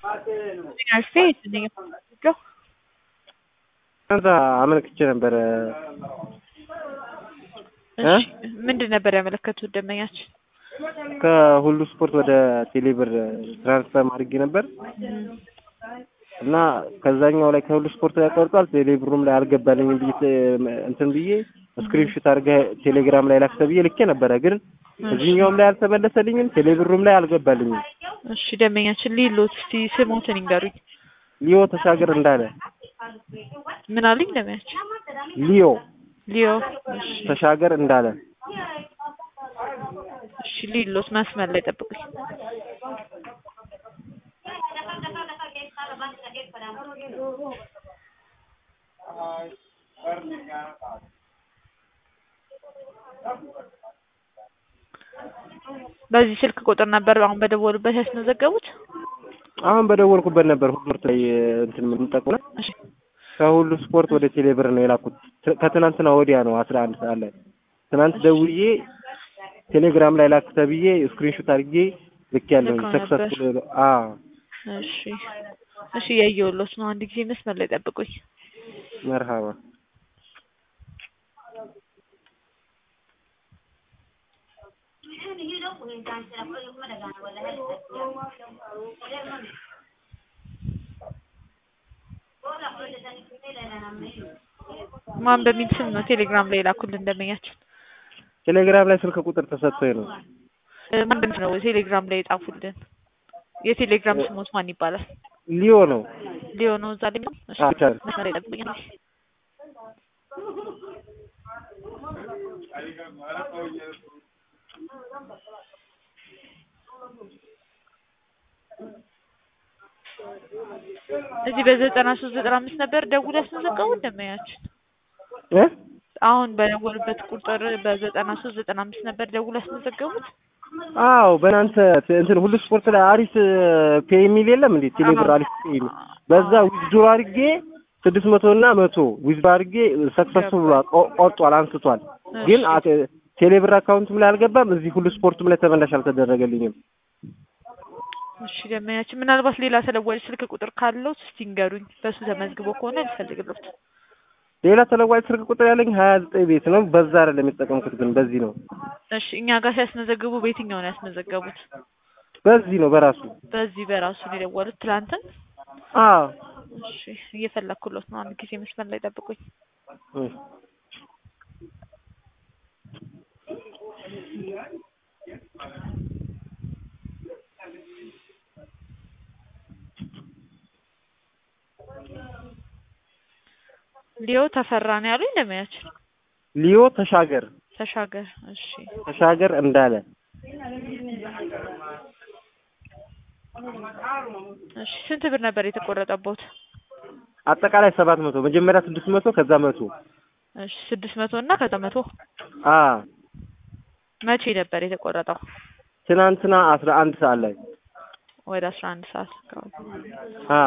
ፌት ከዛ አመልክቼ ነበረ። እሺ ምንድን ነበር ያመለከቱት ደንበኛችን? ከሁሉ ስፖርት ወደ ቴሌብር ትራንስፈር አድርጌ ነበር እና ከዛኛው ላይ ከሁሉ ስፖርት ላይ ቆርጧል። ቴሌብሩም ላይ አልገባልኝም ብዬ እንትን ብዬ ስክሪንሾት አድርገህ ቴሌግራም ላይ ላክተ ብዬ ልኬ ነበረ፣ ግን እዚህኛውም ላይ አልተመለሰልኝም፣ ቴሌብሩም ላይ አልገባልኝም። እሺ ደንበኛችን ሊሎት እስቲ ስሞትን ይንገሩኝ። ሊዮ ተሻገር እንዳለ ምን አሉኝ ደንበኛችን? ሊዮ ሊዮ እሺ ተሻገር እንዳለ እሺ ሊሎት መስመር ላይ ጠብቁኝ። በዚህ ስልክ ቁጥር ነበር አሁን በደወሉበት ያስመዘገቡት? አሁን በደወልኩበት ነበር ሁሉ ስፖርት ላይ እንትን የምንጠቀመው እሺ ከሁሉ ስፖርት ወደ ቴሌብር ነው የላኩት። ከትናንትና ወዲያ ነው አስራ አንድ ሰዓት ላይ ትናንት ደውዬ ቴሌግራም ላይ ላክ ተብዬ ስክሪንሾት አድርጌ ልክ ያለው ልከው ሰክሰስፉል አ እሺ እሺ እያየሁሎት ነው። አንድ ጊዜ መስመር ላይ ጠብቁኝ። መርሃባ ማን በሚል ስም ነው ቴሌግራም ላይ ላኩልን ደንበኛችን? ቴሌግራም ላይ ስልክ ቁጥር ተሰጥቶኝ ነው። እ ማን በሚል ነው ቴሌግራም ላይ የጻፉልን? የቴሌግራም ስሞት ማን ይባላል? ሊዮ ነው። ሊዮ ነው እዛ ላይ ነው? እሺ አዎ ይቻላል። መስመር ላይ ጠብቁኝ። አንዴ። እዚህ በዘጠና ሶስት ዘጠና አምስት ነበር ደውል ያስመዘገቡት ደንበኛችን? እ አሁን በደወሉበት ቁጥር በዘጠና ሶስት ዘጠና አምስት ነበር ደውል ያስመዘገቡት? አዎ በእናንተ ት- እንትን ሁሉ ስፖርት ላይ አሪፍ ፔ የሚል የለም እንዴ? ቴሌብር አዎ። አሪፍ ፔ የሚል በዛ ዊዝድሮ አድርጌ ስድስት መቶ እና መቶ ዊዝድሮ አድርጌ ሰክሰስፉል ብሏል፣ ቆ- ቆርጧል፣ አንስቷል። ግን እሺ። አ- ቴሌብር አካውንትም ላይ አልገባም። እዚህ ሁሉ ስፖርትም ላይ ተመላሽ አልተደረገልኝም። እሺ ደንበኛችን ምናልባት ሌላ ተለዋጭ ስልክ ቁጥር ካለው እስቲ ንገሩኝ። በሱ ተመዝግቦ ከሆነ ልፈልግሎት። ሌላ ተለዋጭ ስልክ ቁጥር ያለኝ ሀያ ዘጠኝ ቤት ነው። በዛ አይደለም የተጠቀምኩት፣ ግን በዚህ ነው እሺ እኛ ጋር ሲያስመዘግቡ በየትኛው ነው ያስመዘገቡት? በዚህ ነው በራሱ በዚህ በራሱ ነው የደወሉት ትላንትን? አዎ እሺ እየፈለኩሎት ነው። አንድ ጊዜ መስመር ላይ ጠብቁኝ። እ ሊዮ ተፈራ ነው ያሉኝ ደንበኛችን? ሊዮ ተሻገር ተሻገር እሺ ተሻገር እንዳለ እሺ ስንት ብር ነበር የተቆረጠቦት? አጠቃላይ ሰባት መቶ መጀመሪያ ስድስት መቶ ከዛ መቶ እሺ ስድስት መቶ እና ከዛ መቶ አ መቼ ነበር የተቆረጠው? ትናንትና አስራ አንድ ሰዓት ላይ ወደ አስራ አንድ ሰዓት አካባቢ። አ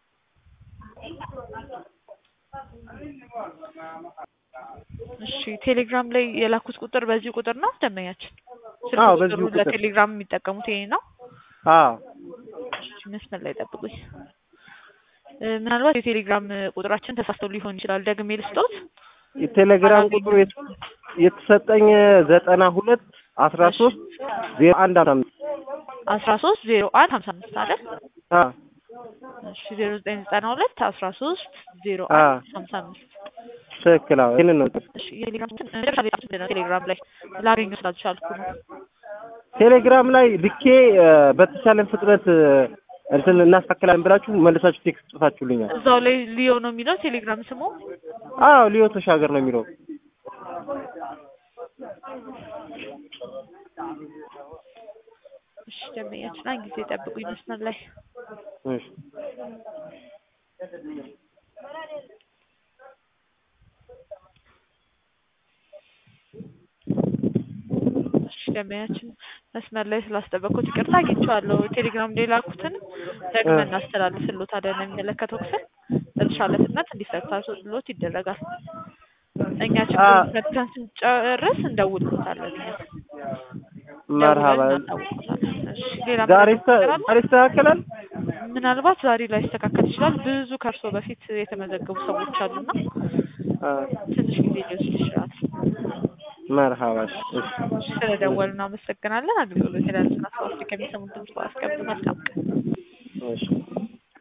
እሺ ቴሌግራም ላይ የላኩት ቁጥር በዚህ ቁጥር ነው ደንበኛችን? ስልክ አዎ፣ ቁጥሩ በዚሁ ቁጥር። ለቴሌግራም የሚጠቀሙት ይሄ ነው? አ እሺ መስመር ላይ ጠብቁኝ። እ ምናልባት የቴሌግራም ቁጥራችን ተሳስቶ ሊሆን ይችላል። ደግሜ ልስጦት? የቴሌግራም ቁጥሩ የት- የተሰጠኝ ዘጠና ሁለት አስራ ሶስት ዜሮ አንድ አምሳ አምስት አስራ ሶስት ዜሮ አንድ ሀምሳ አምስት አይደል? አ እሺ ዜሮ ዘጠኝ ዘጠና ሁለት አስራ ሶስት ዜሮ አ አንድ ሀምሳ አምስት ትክክል። አዎ ይሄንን ነው። እሺ የቴሌግራም እንትን መጨረሻ ላይ ጻፉት ነው ቴሌግራም ላይ ላገኘው ስላልቻልኩ ነው። ቴሌግራም ላይ ልኬ እ፣ በተቻለን ፍጥነት እ፣ እንትን እናስተካክላለን ብላችሁ መልሳችሁ ቴክስት ጽፋችሁልኛል። እዛው ላይ ሊዮ ነው የሚለው ቴሌግራም ስሙ። አዎ ሊዮ ተሻገር ነው የሚለው። እሺ ደንበኛችን አንድ ጊዜ ጠብቁኝ መስመር ላይ እሺ እሺ ደንበኛችን መስመር ላይ ስላስጠበቅኩት ይቅርታ አግኝቼዋለሁ። ቴሌግራም ላይ ላኩትን ደግመን እናስተላልፍሎታለን ለሚመለከተው ክፍል በተሻለ ፍጥነት እንዲፈታሎት ይደረጋል። እኛ ችግሩን ፈትተን ስንጨርስ እንደውልሎታለን። እኛ መርሃባ ደውለን እናሳውቅዎታለን። እሺ ሌላ ዛሬ ምንም ነገር አለ? ዛሬ ይስተካከላል። ምናልባት ዛሬ ላይ ይስተካከል ይችላል። ብዙ ከእርሶ በፊት የተመዘገቡ ሰዎች አሉና አ ትንሽ ጊዜ ሊወስድ ይችላል። መርሃባሽ እሺ ስለደወሉ እናመሰግናለን። አገልግሎት የላሉትን አስተዋጽኦ ከሚሰሙት ድምጽ አስቀምጡ። መልካም ቀን። እሺ